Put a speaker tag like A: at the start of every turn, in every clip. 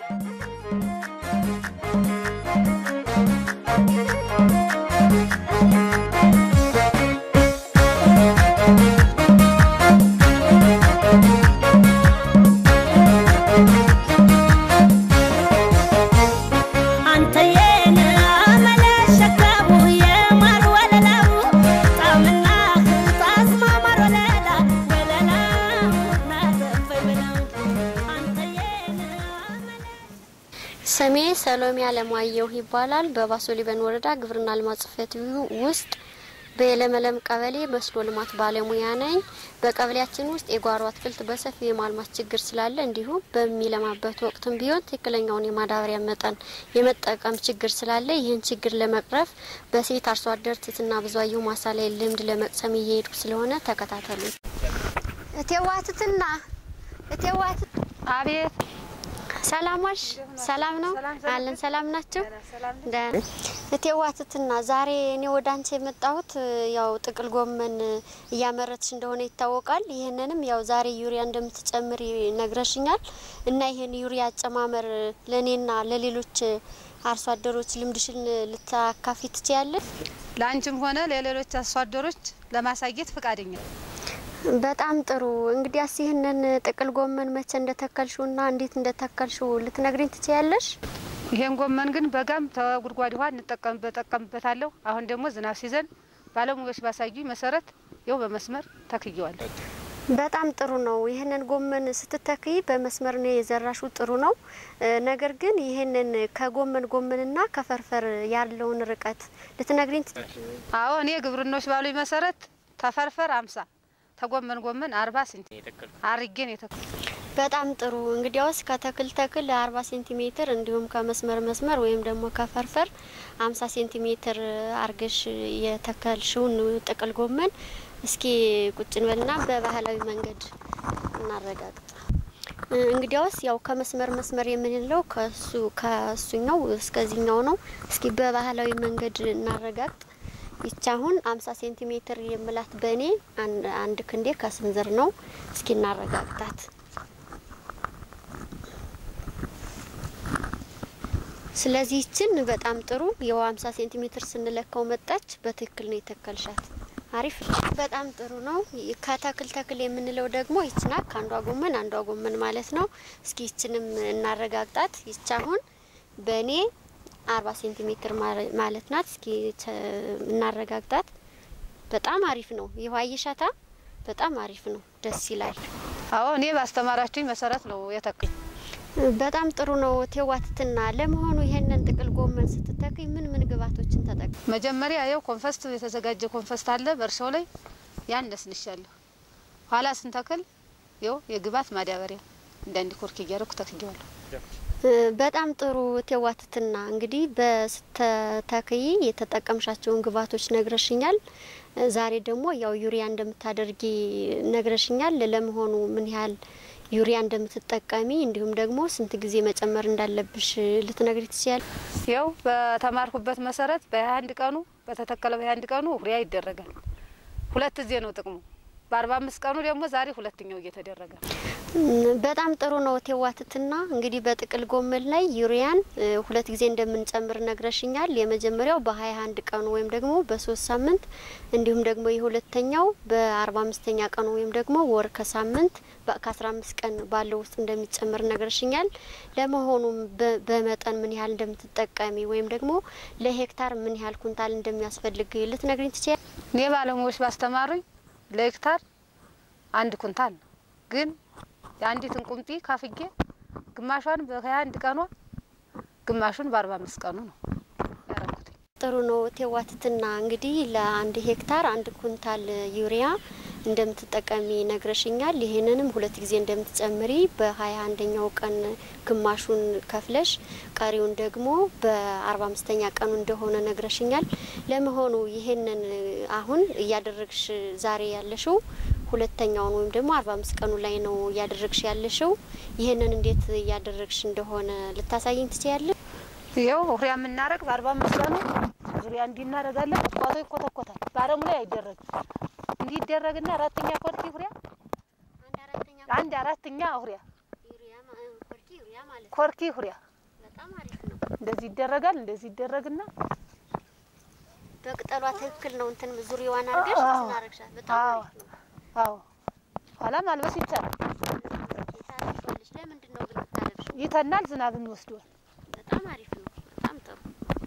A: ስሜ ሰሎሜ አለማየሁ ይባላል። በባሶ ሊበን ወረዳ ግብርና ልማት ጽሕፈት ቤት ውስጥ በየለመለም ቀበሌ መስኖ ልማት ባለሙያ ነኝ። በቀበሌያችን ውስጥ የጓሮ አትክልት በሰፊ የማልማት ችግር ስላለ እንዲሁም በሚለማበት ወቅትም ቢሆን ትክክለኛውን የማዳበሪያ መጠን የመጠቀም ችግር ስላለ ይህን ችግር ለመቅረፍ በሴት አርሶ አደር ትትና ብዙአየሁ ማሳ ላይ ልምድ ለመቅሰም እየሄድኩ ስለሆነ ተከታተሉ። እቴዋትትና እቴዋት
B: አቤት
A: ሰላሞች ሰላም ነው አለን። ሰላም ናቸው። እቴዋትትና ዛሬ እኔ ወደ አንቺ የመጣሁት ያው ጥቅል ጎመን እያመረትሽ እንደሆነ ይታወቃል። ይህንንም ያው ዛሬ ዩሪያ እንደምትጨምር ነግረሽኛል እና ይህን ዩሪያ አጨማመር ለእኔና ለሌሎች አርሶ አደሮች ልምድሽን ልታካፊ ትችያለሽ?
B: ለአንቺም ሆነ ለሌሎች አርሶ አደሮች ለማሳየት ፈቃደኛ
A: በጣም ጥሩ። እንግዲያስ ይህንን ጥቅል ጎመን መቼ እንደተከልሽውና እንዴት እንደተከልሽው ልትነግሪኝ ትችያለሽ?
B: ይሄን ጎመን ግን በጋም ተጉድጓድ ውሃ እንጠቀምበት ጠቀምበታለሁ። አሁን ደግሞ ዝናብ ሲዘን ባለሙያዎች ባሳዩኝ መሰረት ይኸው በመስመር ተክየዋለሁ።
A: በጣም ጥሩ ነው። ይህንን ጎመን ስትተክይ በመስመር ነው የዘራሹ፣ ጥሩ ነው። ነገር ግን ይህንን ከጎመን ጎመንና ከፈርፈር ያለውን ርቀት ልትነግሪኝ ት
B: አዎ እኔ ግብርናዎች ባሉኝ መሰረት ተፈርፈር አምሳ ተጎመን ጎመን አርባ ሴንቲ አርጌን የተክል
A: በጣም ጥሩ እንግዲያውስ ከተክል ተክል አርባ ሴንቲሜትር እንዲሁም ከመስመር መስመር ወይም ደግሞ ከፈርፈር አምሳ ሴንቲሜትር አርገሽ የተከልሽውን ጥቅል ጎመን እስኪ ቁጭ እንበልና በባህላዊ መንገድ እናረጋግጥ። እንግዲያውስ ያው ከመስመር መስመር የምንለው ከሱ ከሱኛው እስከዚህኛው ነው። እስኪ በባህላዊ መንገድ እናረጋግጥ። ይቺ አሁን አምሳ ሴንቲሜትር የምላት በእኔ አንድ ክንዴ ከስንዝር ነው። እስኪ እናረጋግጣት። ስለዚህ ይችን በጣም ጥሩ የው አምሳ ሴንቲሜትር ስንለካው መጣች። በትክክል ነው የተከልሻት። አሪፍ በጣም ጥሩ ነው። ከተክል ተክል የምንለው ደግሞ ይችና ከአንዷ ጎመን አንዷ ጎመን ማለት ነው። እስኪ ይችንም እናረጋግጣት። ይች አሁን በእኔ አርባ ሴንቲሜትር ማለት ናት። እስኪ እናረጋግጣት። በጣም አሪፍ ነው። ይኸው አየሻታ፣ በጣም አሪፍ ነው። ደስ ይላል።
B: አዎ እኔ ባስተማራችሁኝ መሰረት ነው የተክኝ።
A: በጣም ጥሩ ነው። ቴዋትትና ለመሆኑ ይሄንን ጥቅል ጎመን ስትተክኝ ምን ምን ግብዓቶችን ተጠቅ
B: መጀመሪያ ያው ኮንፈስት የተዘጋጀ ኮንፈስት አለ በእርሻው ላይ ያን ነስንሻለሁ። ኋላ ስንተክል ያው የግብዓት ማዳበሪያ እንዳንድ ኮርክ እያደረኩ ተክያለሁ።
A: በጣም ጥሩ ቴዋትትና እንግዲህ በስተተክይ የተጠቀምሻቸውን ግብዓቶች ነግረሽኛል። ዛሬ ደግሞ ያው ዩሪያ እንደምታደርጊ ነግረሽኛል። ለመሆኑ ምን ያህል ዩሪያ እንደምትጠቀሚ እንዲሁም ደግሞ ስንት ጊዜ መጨመር እንዳለብሽ ልትነግሪ ትችያል?
B: ያው በተማርኩበት መሰረት በሀያ አንድ ቀኑ በተተከለ በሀያ አንድ ቀኑ ዩሪያ ይደረጋል። ሁለት ጊዜ ነው ጥቅሙ። በአርባ አምስት ቀኑ ደግሞ ዛሬ ሁለተኛው እየተደረገ
A: በጣም ጥሩ ነው ቴዋትትና እንግዲህ በጥቅል ጎመን ላይ ዩሪያን ሁለት ጊዜ እንደምንጨምር ነግረሽኛል። የመጀመሪያው በሀያ አንድ ቀኑ ወይም ደግሞ በሶስት ሳምንት እንዲሁም ደግሞ የሁለተኛው በአርባ አምስተኛ ቀኑ ወይም ደግሞ ወር ከሳምንት ከአስራ አምስት ቀን ባለው ውስጥ እንደሚጨምር ነግረሽኛል። ለመሆኑም በመጠን ምን ያህል እንደምትጠቀሚ ወይም ደግሞ ለሄክታር ምን ያህል ኩንታል እንደሚያስፈልግ ልትነግሪኝ ትችያል?
B: እኔ ባለሙያዎች ባስተማሩኝ ለሄክታር አንድ ኩንታል ነው ግን የአንዲትን ቁምጢ ካፍጌ ግማሿን በሀያ አንድ ቀኗ ግማሹን በአርባ አምስት ቀኑ ነው ያረኩት።
A: ጥሩ ነው ቴዋትትና እንግዲህ ለአንድ ሄክታር አንድ ኩንታል ዩሪያ እንደምትጠቀሚ ነግረሽኛል። ይህንንም ሁለት ጊዜ እንደምትጨምሪ በሀያ አንደኛው ቀን ግማሹን ከፍለሽ ቀሪውን ደግሞ በአርባ አምስተኛ ቀኑ እንደሆነ ነግረሽኛል። ለመሆኑ ይህንን አሁን እያደረግሽ ዛሬ ያለሽው ሁለተኛውን ወይም ደግሞ አርባ አምስት ቀኑ ላይ ነው እያደረግሽ ያለሽው። ይህንን እንዴት እያደረግሽ እንደሆነ ልታሳይኝ ትችያለሽ?
B: ይኸው ዙሪያ የምናደርግ በአርባ አምስት ቀኑ ዙሪያ እንዲህ እናደርጋለን። ቁጥቋጦ ይኮተኮታል። በአረሙ ላይ አይደረግም። እንዲህ ይደረግና አራተኛ ኮርኪ ሁሪያ አንድ አራተኛ ሁሪያ
A: ማለት ነው።
B: ኮርኪ ሁሪያ
A: በጣም አሪፍ ነው።
B: እንደዚህ ይደረጋል። እንደዚህ ይደረግና
A: በቅጠሏ ትክክል ነው። እንትን ዙሪያዋን አድርገሽ
B: አዎ።
A: ስናረግሻት በጣም
B: አዎ
A: አሪፍ ነው።
B: አዎ ኋላ ማልበስ ይቻላል።
A: ታለብሻለሽ። ለምንድን ነው ግን የምታለብሽው?
B: ይተናል፣ ዝናብን ይወስደዋል።
A: በጣም አሪፍ ነው። በጣም ጥሩ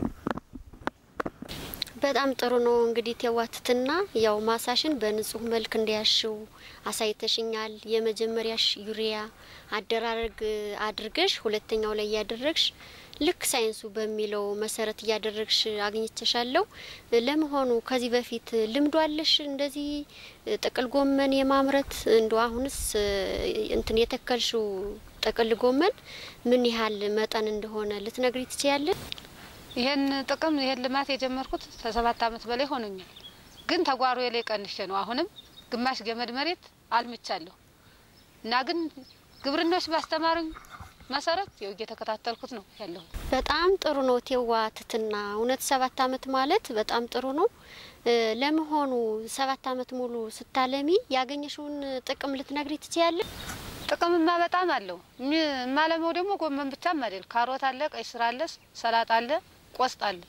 A: በጣም ጥሩ ነው። እንግዲህ ቴዋትትና ያው ማሳሽን በንጹህ መልክ እንዲያሽው አሳይተሽኛል። የመጀመሪያሽ ዩሪያ አደራረግ አድርገሽ ሁለተኛው ላይ እያደረግሽ ልክ ሳይንሱ በሚለው መሰረት እያደረግሽ አግኝቼሻለሁ። ለመሆኑ ከዚህ በፊት ልምዶ አለሽ እንደዚህ ጥቅል ጎመን የማምረት እንደ አሁንስ እንትን የተከልሽው ጥቅል ጎመን ምን ያህል መጠን እንደሆነ ልትነግሪ ትችያለሽ?
B: ይሄን ጥቅም ይሄን ልማት የጀመርኩት ከሰባት አመት በላይ ሆኖኛል። ግን ተጓሮ ላይ ቀንሼ ነው። አሁንም ግማሽ ገመድ መሬት አልምቻለሁ እና ግን ግብርናዎች ባስተማሩኝ መሰረት ያው እየተከታተልኩት ነው ያለሁት።
A: በጣም ጥሩ ነው ቴዋ ትትና እውነት ሰባት አመት ማለት በጣም ጥሩ ነው። እ ለመሆኑ ሰባት አመት ሙሉ ስታለሚ ያገኘሽውን ጥቅም ልትነግሪ ትችያለሽ?
B: ጥቅምማ በጣም አለው። የማለመው ደግሞ ጎመን ብቻም አይደል፣ ካሮት አለ፣ ቀይ ስር አለ፣ ሰላጣ አለ፣ ቆስጥ አለ።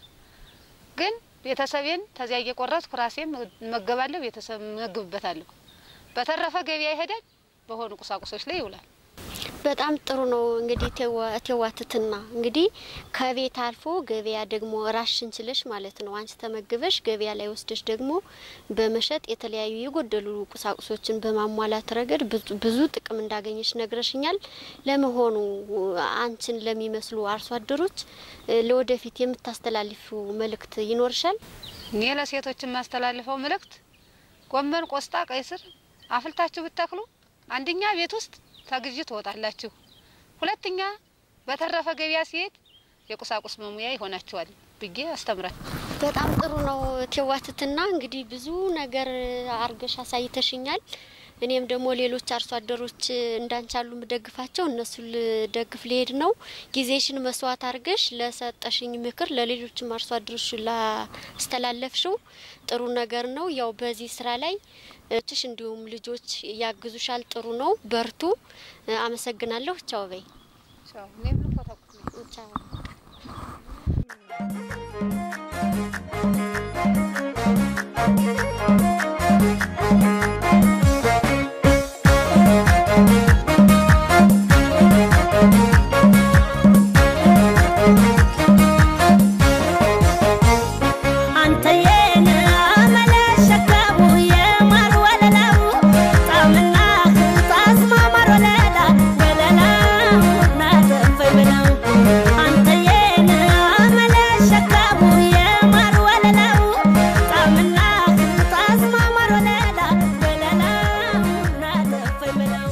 B: ግን ቤተሰቤን ተዚያ እየቆረጥኩ ራሴም እመገባለሁ፣ ቤተሰብ እመግብበታለሁ። በተረፈ ገበያ ይሄዳል፣ በሆኑ ቁሳቁሶች ላይ ይውላል።
A: በጣም ጥሩ ነው። እንግዲህ ቴዋ- ቴዋትትና እንግዲህ ከቤት አልፎ ገበያ ደግሞ ራሽን ችለሽ ማለት ነው አንቺ ተመግበሽ ገበያ ላይ ወስደሽ ደግሞ በመሸጥ የተለያዩ የጎደሉ ቁሳቁሶችን በማሟላት ረገድ ብዙ- ብዙ ጥቅም እንዳገኘሽ ነግረሽኛል። ለመሆኑ አንቺን ለሚመስሉ አርሶ አደሮች እ ለወደፊት የምታስተላልፊው መልእክት ይኖርሻል?
B: እኔ ለሴቶች የማስተላልፈው መልእክት ጎመን፣ ቆስጣ፣ ቀይ ስር አፍልታችሁ ብተክሉ አንደኛ ቤት ውስጥ ተግዥ ትወጣላችሁ፣ ሁለተኛ በተረፈ ገበያ ሲሄድ የቁሳቁስ መሙያ ይሆናችኋል ብዬ አስተምራል።
A: በጣም ጥሩ ነው ቴዋትትና እንግዲህ ብዙ ነገር አርገሽ አሳይተሽኛል። እኔም ደግሞ ሌሎች አርሶ አደሮች እንዳንቻሉ ምደግፋቸው እነሱ ልደግፍ ሊሄድ ነው። ጊዜሽን መስዋዕት አርገሽ ለሰጠሽኝ ምክር ለሌሎችም አርሶ አደሮች ላስተላለፍሽው ጥሩ ነገር ነው። ያው በዚህ ስራ ላይ እችሽ እንዲሁም ልጆች ያግዙሻል። ጥሩ ነው። በርቱ። አመሰግናለሁ። ቻው በይ።
B: እኔም ልኮተኩት ነኝ።
A: ቻው
C: አንተ የነ አመለሸከቡ የማር ወለላው ጣምና ታስማ ማር ወለላ ወለላ ናተፈይ ብለው አንተ የነ አመለሸከቡ የማር ወለላው ጣምና ታስማ ማር ወለላ ወለላ ናተፈይ ብለው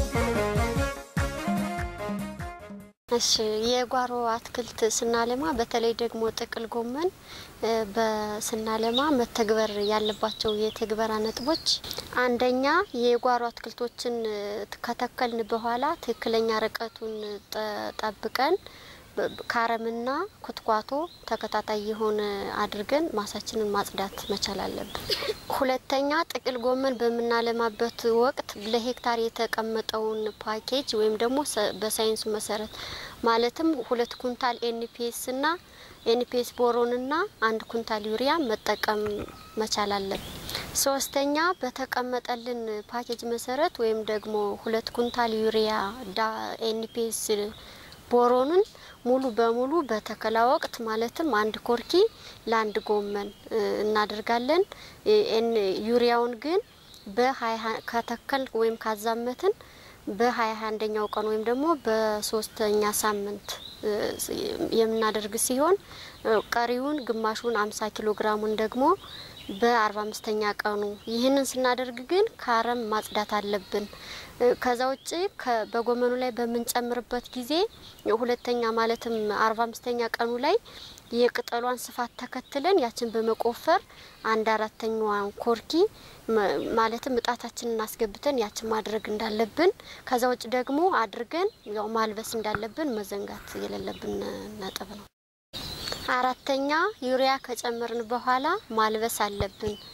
A: እሺ የጓሮ አትክልት ስናለማ በተለይ ደግሞ ጥቅል ጎመን እ በስናለማ መተግበር ያለባቸው የትግበራ ነጥቦች አንደኛ የጓሮ አትክልቶችን እ ከተከልን በኋላ ትክክለኛ ርቀቱን ጠ- ጠብቀን በ- ከአረምና ኩትኳቶ ተከታታይ የሆነ አድርገን ማሳችንን ማጽዳት መቻል አለብን። ሁለተኛ ጥቅል ጎመን በምናለማበት ወቅት ለሄክታር የተቀመጠውን ፓኬጅ ወይም ደግሞ ሰ- በሳይንሱ መሰረት ማለትም ሁለት ኩንታል ኤንፒኤስ እና ኤንፒኤስ ቦሮንና አንድ ኩንታል ዩሪያ መጠቀም መቻል አለብን። ሶስተኛ በተቀመጠልን ፓኬጅ መሰረት ወይም ደግሞ ሁለት ኩንታል ዩሪያ ዳ ኤንፒኤስ ቦሮንን ሙሉ በሙሉ በተከላ ወቅት ማለትም አንድ ኮርኪ ለአንድ ጎመን እ እናደርጋለን። እ ኤን ዩሪያውን ግን በሀያ ከተከል ወይም ካዛመትን በሀያ አንደኛው ቀን ወይም ደግሞ በሶስተኛ ሳምንት እ የምናደርግ ሲሆን እ ቀሪውን ግማሹን አምሳ ኪሎ ግራሙን ደግሞ በአርባ አምስተኛ ቀኑ ይህንን ስናደርግ ግን ከአረም ማጽዳት አለብን። እ ከዛ ውጭ ከ- በጎመኑ ላይ በምንጨምርበት ጊዜ ሁለተኛ ማለትም አርባ አምስተኛ ቀኑ ላይ የቅጠሏን ስፋት ተከትለን ያችን በመቆፈር አንድ አራተኛዋን ኮርኪ መ- ማለትም እጣታችንን አስገብተን ያችን ማድረግ እንዳለብን ከዛ ውጭ ደግሞ አድርገን ያው ማልበስ እንዳለብን መዘንጋት የሌለብን ነጥብ ነው። አራተኛ ዩሪያ ከጨመርን በኋላ ማልበስ አለብን።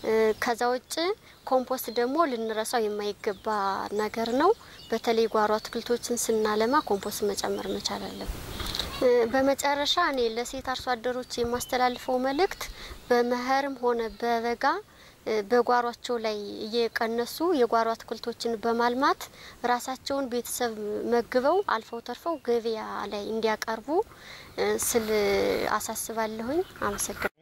A: ከዛ ውጭ ኮምፖስት ደግሞ ልንረሳው የማይገባ ነገር ነው። በተለይ ጓሮ አትክልቶችን ስናለማ ኮምፖስት መጨመር መቻል አለብን። በመጨረሻ እኔ ለሴት አርሶ አደሮች የማስተላልፈው መልእክት በመኸርም ሆነ በበጋ በጓሯቸው ላይ እየቀነሱ የጓሮ አትክልቶችን በማልማት ራሳቸውን ቤተሰብ መግበው አልፈው ተርፈው ገበያ ላይ እንዲያቀርቡ ስል አሳስባለሁኝ። አመሰግናለሁ።